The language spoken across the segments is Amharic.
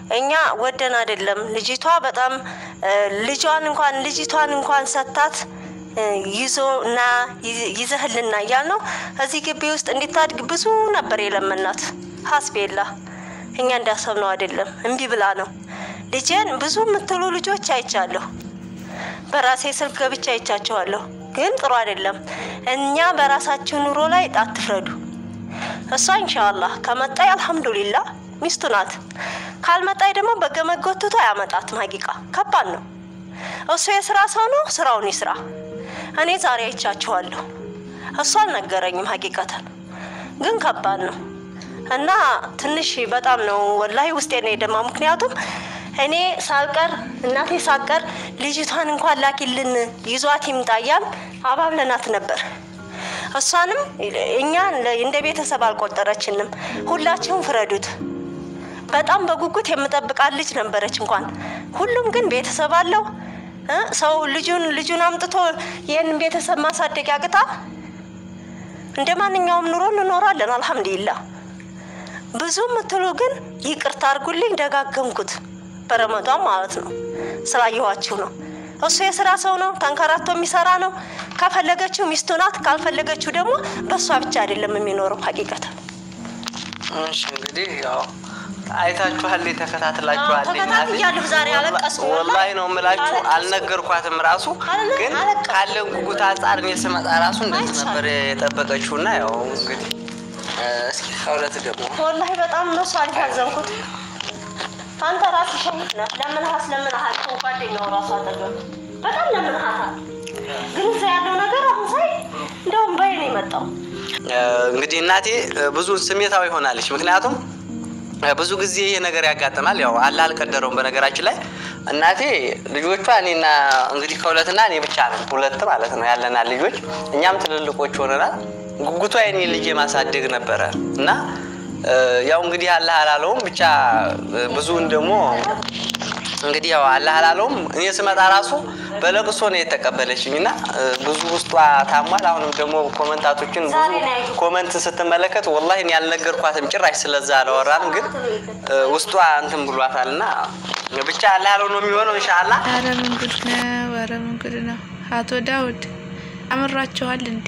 እኛ ወደን አይደለም። ልጅቷ በጣም ልጇን እንኳን ልጅቷን እንኳን ሰታት ይዞ እና ይዘህልና እያል ነው እዚህ ግቢ ውስጥ እንዲታድግ ብዙ ነበር የለመናት። ሀስቤላ እኛ እንዳሰብነው አይደለም፣ እምቢ ብላ ነው። ልጄን ብዙ የምትሉ ልጆች አይቻለሁ። በራሴ ስልክ ገብቻ አይቻቸዋለሁ። ግን ጥሩ አይደለም። እኛ በራሳችሁ ኑሮ ላይ አትፍረዱ። እሷ ኢንሻአላህ ከመጣይ አልሐምዱሊላ ሚስቱ ናት። ካልመጣይ ደግሞ በገመድ ጎትቶ አያመጣትም። ሀቂቃ ከባድ ነው። እሱ የስራ ሰው ነው፣ ስራውን ይስራ። እኔ ዛሬ አይቻችኋለሁ። እሱ አልነገረኝም። ሀቂቀተን ግን ከባድ ነው እና ትንሽ በጣም ነው ወላሂ ውስጤ ነው የደማ። ምክንያቱም እኔ ሳልቀር እናቴ ሳልቀር ልጅቷን እንኳን ላኪልን ይዟት ይምጣ እያልን አባብለናት ነበር። እሷንም እኛ እንደ ቤተሰብ አልቆጠረችንም። ሁላችሁም ፍረዱት። በጣም በጉጉት የምጠብቃት ልጅ ነበረች። እንኳን ሁሉም ግን ቤተሰብ አለው። ሰው ልጁን ልጁን አምጥቶ ይህንን ቤተሰብ ማሳደግ ያቅታ? እንደ ማንኛውም ኑሮ እንኖራለን። አልሐምዱሊላህ። ብዙ የምትሉ ግን ይቅርታ አድርጉልኝ፣ ደጋገምኩት በረመዷን ማለት ነው። ስላየኋችሁ ነው። እሱ የስራ ሰው ነው፣ ተንከራቶ የሚሰራ ነው። ከፈለገችው ሚስቱ ናት፣ ካልፈለገችው ደግሞ በእሷ ብቻ አይደለም የሚኖረው። ሀቂቀት እሺ፣ እንግዲህ ያው አይታችኋል፣ ተከታትላችኋል። ተከታትያለሁ። ዛሬ አለቀስኩ። ወላሂ ነው የምላችሁ። አልነገርኳትም ራሱ ግን ካለን ጉጉት አንጻር እኔ ስመጣ ራሱ እንደዚህ ነበር የጠበቀችው እና ያው እንግዲህ እስኪ ከሁለት ደግሞ ወላሂ በጣም ነው እሷ አልታዘንኩት። አንተ ራስህ ሸሂድ ነህ። ለምንሃስ ለምንሃል ጓደኛው ራሱ አጠገብ በጣም ለምንሃታል። ግን እዛ ያለው ነገር አሁን ሳይ እንደውም በይ ነው የመጣው። እንግዲህ እናቴ ብዙ ስሜታዊ ሆናለች። ምክንያቱም ብዙ ጊዜ ይሄ ነገር ያጋጥማል። ያው አላህ አልቀደረውም። በነገራችን ላይ እናቴ ልጆቿ እኔና እንግዲህ ከሁለትና እኔ ብቻ ነን ሁለት ማለት ነው ያለናል ልጆች፣ እኛም ትልልቆች ሆነናል። ጉጉቷ የኔ ልጅ ማሳደግ ነበረ እና ያው እንግዲህ አላህ አላለውም ብቻ ብዙውን ደግሞ እንግዲህ ያው አላህ አላለውም። እኔ ስመጣ ራሱ በለቅሶ ነው የተቀበለችኝ እና ብዙ ውስጧ ታሟል። አሁንም ደግሞ ኮመንታቶችን ብዙ ኮመንት ስትመለከት ወላሂ እኔ ያልነገርኳትም ጭራሽ ስለዛ አላወራንም፣ ግን ውስጧ እንትን ብሏታል እና ብቻ አላህ ያለው ነው የሚሆነው ኢንሻአላህ። ኧረ ምን ጉድ ነው! ኧረ ምን ጉድ ነው! አቶ ዳውድ አምራችኋል እንዴ?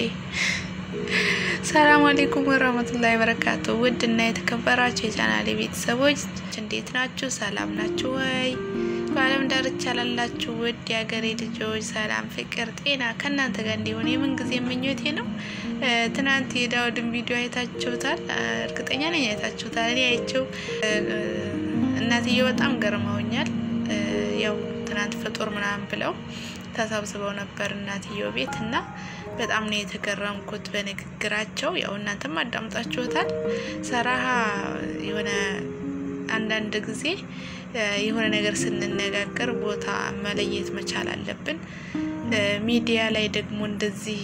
ሰላም አለይኩም ወራህመቱላሂ ወበረካቱ። ውድ እና የተከበራችሁ የቻናሌ ቤተሰቦች እንዴት ናችሁ? ሰላም ናችሁ ወይ? በዓለም ዳርቻ ላላችሁ ውድ የሀገሬ ልጆች ሰላም፣ ፍቅር፣ ጤና ከእናንተ ጋር እንዲሆን የምን ጊዜ ምኞቴ ነው። ትናንት የዳውድን ቪዲዮ አይታችሁታል፣ እርግጠኛ ነኝ አይታችሁታል። እኔ አይቼው እናትዬ በጣም ገርመውኛል። ያው ትናንት ፍጡር ምናምን ብለው ተሰብስበው ነበር እናትየው ቤት እና በጣም ነው የተገረምኩት በንግግራቸው። ያው እናንተም አዳምጣችሁታል። ሰራሃ የሆነ አንዳንድ ጊዜ የሆነ ነገር ስንነጋገር ቦታ መለየት መቻል አለብን። ሚዲያ ላይ ደግሞ እንደዚህ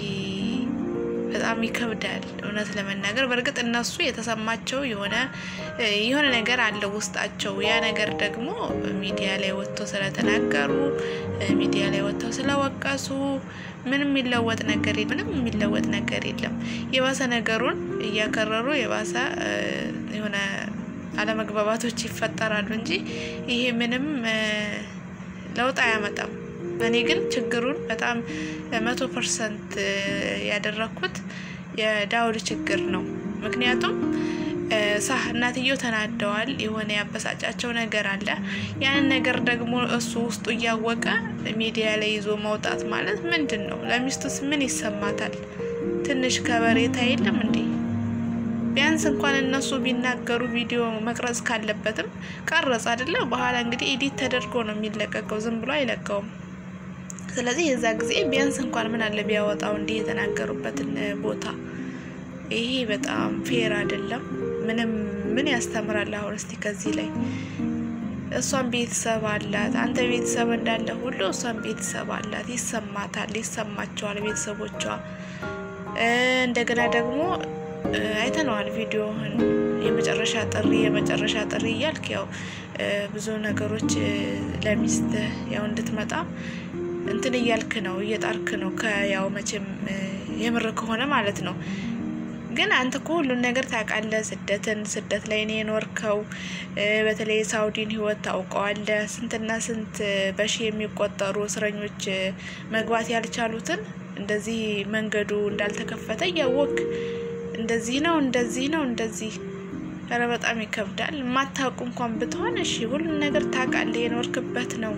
በጣም ይከብዳል እውነት ለመናገር። በእርግጥ እነሱ የተሰማቸው የሆነ የሆነ ነገር አለ ውስጣቸው። ያ ነገር ደግሞ ሚዲያ ላይ ወጥተው ስለተናገሩ ሚዲያ ላይ ወጥተው ስለወቀሱ ምንም የሚለወጥ ነገር ምንም የሚለወጥ ነገር የለም። የባሰ ነገሩን እያከረሩ የባሰ የሆነ አለመግባባቶች ይፈጠራሉ እንጂ ይሄ ምንም ለውጥ አያመጣም። እኔ ግን ችግሩን በጣም መቶ ፐርሰንት ያደረኩት የዳውድ ችግር ነው። ምክንያቱም ሳ እናትየው ተናደዋል። የሆነ ያበሳጫቸው ነገር አለ። ያንን ነገር ደግሞ እሱ ውስጡ እያወቀ ሚዲያ ላይ ይዞ መውጣት ማለት ምንድን ነው? ለሚስቱስ ምን ይሰማታል? ትንሽ ከበሬታ የለም እንዴ? ቢያንስ እንኳን እነሱ ቢናገሩ ቪዲዮ መቅረጽ ካለበትም ቀረጽ አይደለ? በኋላ እንግዲህ ኤዲት ተደርጎ ነው የሚለቀቀው፣ ዝም ብሎ አይለቀውም። ስለዚህ የዛ ጊዜ ቢያንስ እንኳን ምን አለ ቢያወጣው እንዲህ የተናገሩበትን ቦታ። ይሄ በጣም ፌር አይደለም። ምንም ምን ያስተምራል? አሁን እስቲ ከዚህ ላይ እሷን ቤተሰብ አላት፣ አንተ ቤተሰብ እንዳለ ሁሉ እሷን ቤተሰብ አላት። ይሰማታል፣ ይሰማቸዋል ቤተሰቦቿ። እንደገና ደግሞ አይተነዋል ቪዲዮህን የመጨረሻ ጥሪ የመጨረሻ ጥሪ እያልክ ያው ብዙ ነገሮች ለሚስት ያው እንድትመጣ እንትን እያልክ ነው እየጣርክ ነው። ከያው መቼም የምር ከሆነ ማለት ነው ግን አንተ እኮ ሁሉን ነገር ታውቃለህ። ስደትን ስደት ላይ ነው የኖርከው። በተለይ የሳውዲን ህይወት ታውቀዋለህ። ስንትና ስንት በሺ የሚቆጠሩ እስረኞች መግባት ያልቻሉትን እንደዚህ መንገዱ እንዳልተከፈተ እያወቅ እንደዚህ ነው እንደዚህ ነው እንደዚህ ኧረ በጣም ይከብዳል። የማታውቁ እንኳን ብትሆን እሺ፣ ሁሉን ነገር ታውቃለህ፣ የኖርክበት ነው።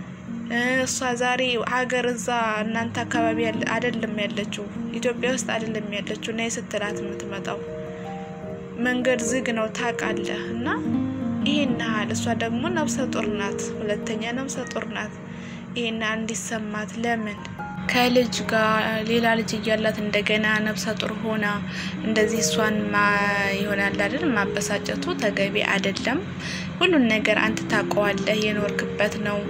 እሷ ዛሬ ሀገር እዛ እናንተ አካባቢ አይደለም ያለችው፣ ኢትዮጵያ ውስጥ አይደለም ያለችው እና የስትላት የምትመጣው መንገድ ዝግ ነው ታውቃለህ። እና ይሄን ያህል እሷ ደግሞ ነብሰ ጡር ናት፣ ሁለተኛ ነብሰ ጡር ናት። ይሄን ያህል እንዲሰማት ለምን ከልጅ ጋር ሌላ ልጅ እያላት እንደገና ነብሰ ጡር ሆና እንደዚህ እሷን ይሆናል አይደል? ማበሳጨቱ ተገቢ አይደለም። ሁሉን ነገር አንተ ታውቀዋለህ፣ የኖርክበት ነው።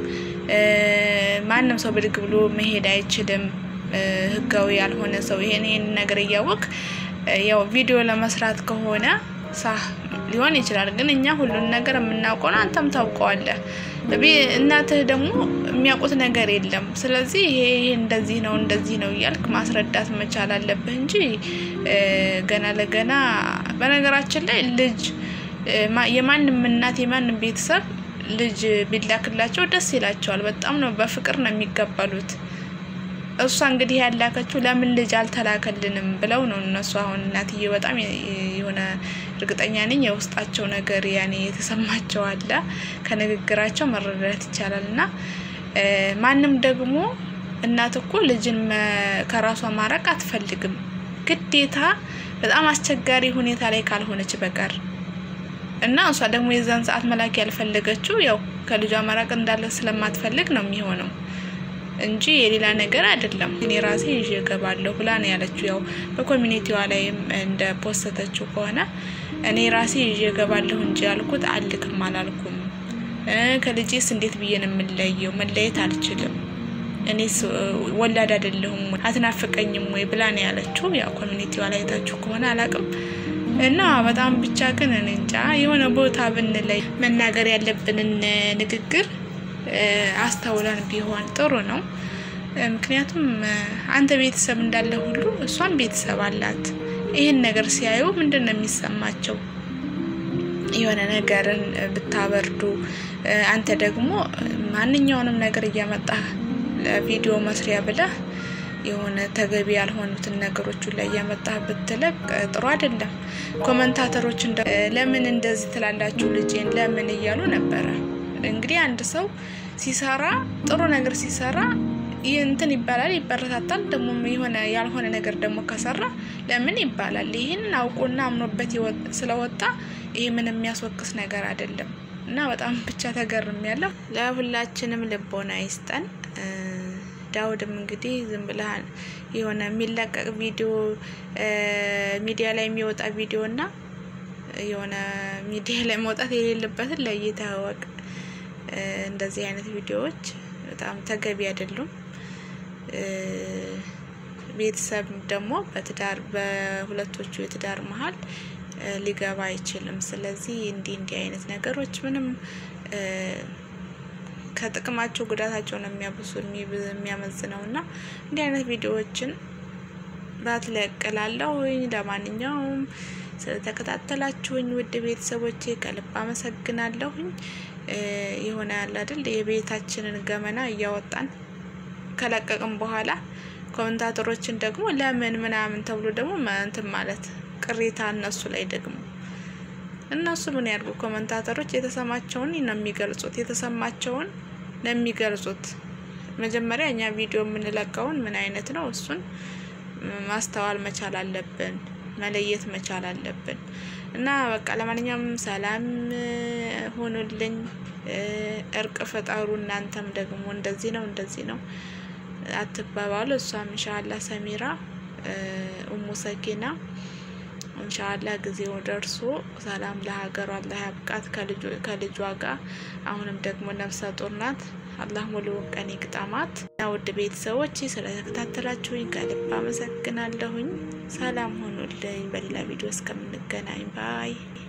ማንም ሰው ብድግ ብሎ መሄድ አይችልም። ህጋዊ ያልሆነ ሰው ይሄን ይሄን ነገር እያወቅ ያው ቪዲዮ ለመስራት ከሆነ ሳህ ሊሆን ይችላል። ግን እኛ ሁሉን ነገር የምናውቀው ነው፣ አንተም ታውቀዋለህ። እናትህ ደግሞ የሚያውቁት ነገር የለም። ስለዚህ ይሄ ይሄ እንደዚህ ነው እንደዚህ ነው እያልክ ማስረዳት መቻል አለብህ እንጂ ገና ለገና በነገራችን ላይ ልጅ የማንም እናት የማንም ቤተሰብ ልጅ ቢላክላቸው ደስ ይላቸዋል። በጣም ነው በፍቅር ነው የሚቀበሉት። እሷ እንግዲህ ያላከችው ለምን ልጅ አልተላከልንም ብለው ነው እነሱ። አሁን እናትዬ በጣም የሆነ እርግጠኛ ነኝ የውስጣቸው ነገር ያኔ የተሰማቸው አለ ከንግግራቸው መረዳት ይቻላል። እና ማንም ደግሞ እናት እኮ ልጅን ከራሷ ማራቅ አትፈልግም ግዴታ በጣም አስቸጋሪ ሁኔታ ላይ ካልሆነች በቀር እና እሷ ደግሞ የዛን ሰዓት መላክ ያልፈለገችው ያው ከልጇ መራቅ እንዳለ ስለማትፈልግ ነው የሚሆነው እንጂ የሌላ ነገር አይደለም። እኔ ራሴ ይዤ እገባለሁ ብላ ነው ያለችው። ያው በኮሚኒቲዋ ላይም እንደ ፖስተተችው ከሆነ እኔ ራሴ ይዤ እገባለሁ እንጂ ያልኩት አልክም አላልኩም። ከልጄስ እንዴት ብዬ ነው የምለየው? መለየት አልችልም። እኔስ ወላድ አይደለሁም አትናፍቀኝም ወይ ብላ ነው ያለችው። ያው ኮሚኒቲዋ ላይ ታችሁ ከሆነ አላቅም እና በጣም ብቻ ግን እኔ እንጃ የሆነ ቦታ ብንለይ መናገር ያለብንን ንግግር አስተውለን ቢሆን ጥሩ ነው። ምክንያቱም አንተ ቤተሰብ እንዳለ ሁሉ እሷም ቤተሰብ አላት። ይህን ነገር ሲያዩ ምንድን ነው የሚሰማቸው? የሆነ ነገርን ብታበርዱ፣ አንተ ደግሞ ማንኛውንም ነገር እያመጣህ ለቪዲዮ መስሪያ ብለህ የሆነ ተገቢ ያልሆኑትን ነገሮችን ላይ እያመጣህ ብትለቅ ጥሩ አይደለም። ኮመንታተሮች ለምን እንደዚህ ትላላችሁ ልጄን ለምን እያሉ ነበረ። እንግዲህ አንድ ሰው ሲሰራ ጥሩ ነገር ሲሰራ እንትን ይባላል፣ ይበረታታል። ደግሞ የሆነ ያልሆነ ነገር ደግሞ ከሰራ ለምን ይባላል። ይህንን አውቆና አምኖበት ስለወጣ ይህ ምን የሚያስወቅስ ነገር አይደለም። እና በጣም ብቻ ተገርም ያለው ለሁላችንም ልቦና ይስጠን። ዳውድም እንግዲህ ዝም ብለህ የሆነ የሚለቀቅ ቪዲዮ ሚዲያ ላይ የሚወጣ ቪዲዮ እና የሆነ ሚዲያ ላይ መውጣት የሌለበትን ለይተህ እወቅ። እንደዚህ አይነት ቪዲዮዎች በጣም ተገቢ አይደሉም። ቤተሰብ ደግሞ በትዳር በሁለቶቹ የትዳር መሀል ሊገባ አይችልም። ስለዚህ እንዲህ እንዲህ አይነት ነገሮች ምንም ከጥቅማቸው ጉዳታቸው ነው የሚያብሱ የሚያመዝነው እና እንዲህ አይነት ቪዲዮዎችን ባትለቅላለሁኝ። ለማንኛውም ስለተከታተላችሁኝ ውድ ቤተሰቦቼ ከልብ አመሰግናለሁኝ። የሆነ ያለ አይደል የቤታችንን ገመና እያወጣን ከለቀቅም በኋላ ኮመንታተሮችን ደግሞ ለምን ምናምን ተብሎ ደግሞ እንትን ማለት ቅሬታ እነሱ ላይ ደግሞ እነሱ ምን ያድርጉ? ኮመንታተሮች የተሰማቸውን ነው የሚገልጹት፣ የተሰማቸውን ነው የሚገልጹት። መጀመሪያ እኛ ቪዲዮ የምንለቀውን ምን አይነት ነው እሱን ማስተዋል መቻል አለብን፣ መለየት መቻል አለብን። እና በቃ ለማንኛውም ሰላም ሆኑልኝ፣ እርቅ ፈጠሩ። እናንተም ደግሞ እንደዚህ ነው እንደዚህ ነው አትባባሉ። እሷም እንሻላ ሰሚራ ኡሙ ሰኪና እንሻላ ጊዜው ደርሶ ሰላም ለሀገሯ አላህ ያብቃት ከልጇ ጋር። አሁንም ደግሞ ነፍሰ ጡር ናት። አላህ ሙሉውን ቀን ይግጠማት። እና ውድ ቤተሰቦች ስለተከታተላችሁኝ ከልብ አመሰግናለሁኝ። ሰላም ሆኑልኝ። በሌላ ቪዲዮ እስከምንገናኝ ባይ